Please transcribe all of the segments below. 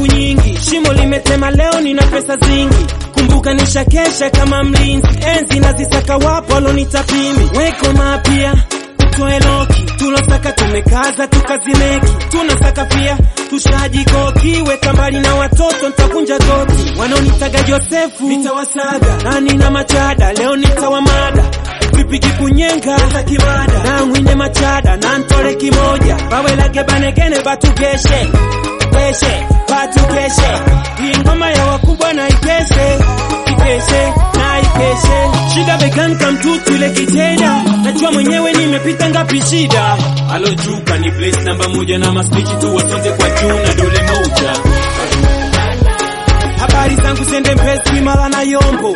siku nyingi, shimo limetema leo, nina pesa zingi. Kumbuka nishakesha kama mlinzi, enzi nazisaka, wapo walonitapimi. Weko mapya utoe loki, tulosaka tumekaza, tukazimeki, tunasaka pia tushajikoki. Weka mbali na watoto, nitavunja goti. Wanaonitaga Josefu nitawasaga, nani na machada, leo nitawamada vipigi kunyenga za kimada na mwine machada na ntole kimoja bawelage banegene batugeshe keshe batukeshe hii ngoma ya wakubwa na ikeshe ikeshe na ikeshe shida beganka mtutu ile kitenda najua mwenyewe nimepita ngapi shida alojuka ni place namba moja na maspichi tu wasonte kwa juu na dole moja habari zangu sende mpesi mala na yombo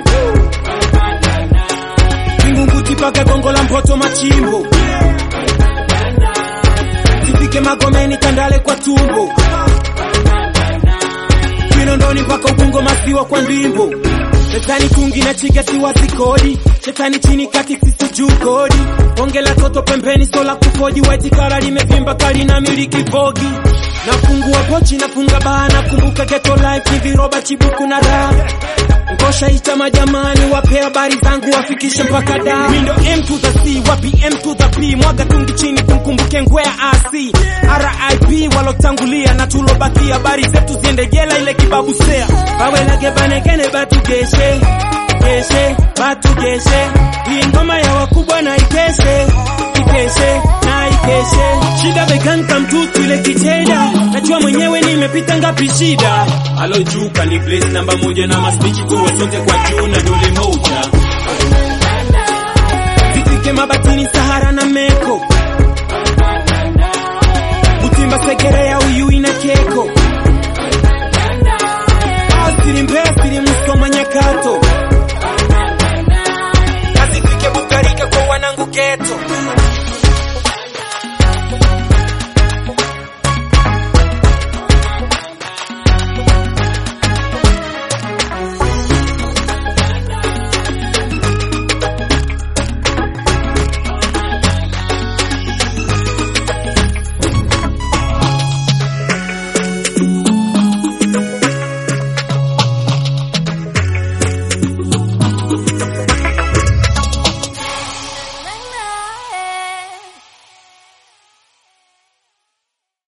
Vingunguti paka gongo la mpoto machimbo Zifike magomeni tandale kwa tumbo Kinondoni mpaka ubungo masiwa kwa ndimbo Shetani kungi na chiga siwazi kodi Shetani chini kati sisi juu kodi Bonge la toto pembeni sola kufoji White kala limevimba kali na miliki vogi Nafungua pochi nafunga baa nakumbuka ghetto life ni viroba chibuku na raha Ngosha ita majamani wape habari zangu wafikishe mpaka da Mindo M to the C wapi M to the P mwaga tungi chini kumkumbuke ngwea AC RIP walotangulia na tulobakia habari zetu ziende jela ile kibabu sea bawelage banegene batugeshe keshe batugeshe hii ngoma ya wakubwa na ikeshe ikeshe na ikeshe shida beganka mtutu ile kitenda najua mwenyewe nimepita ngapi shida alojuka ni place namba moja na maspichi tu wasonte kwa juu na dole moja zifike mabatini sahara na meko butimba segerea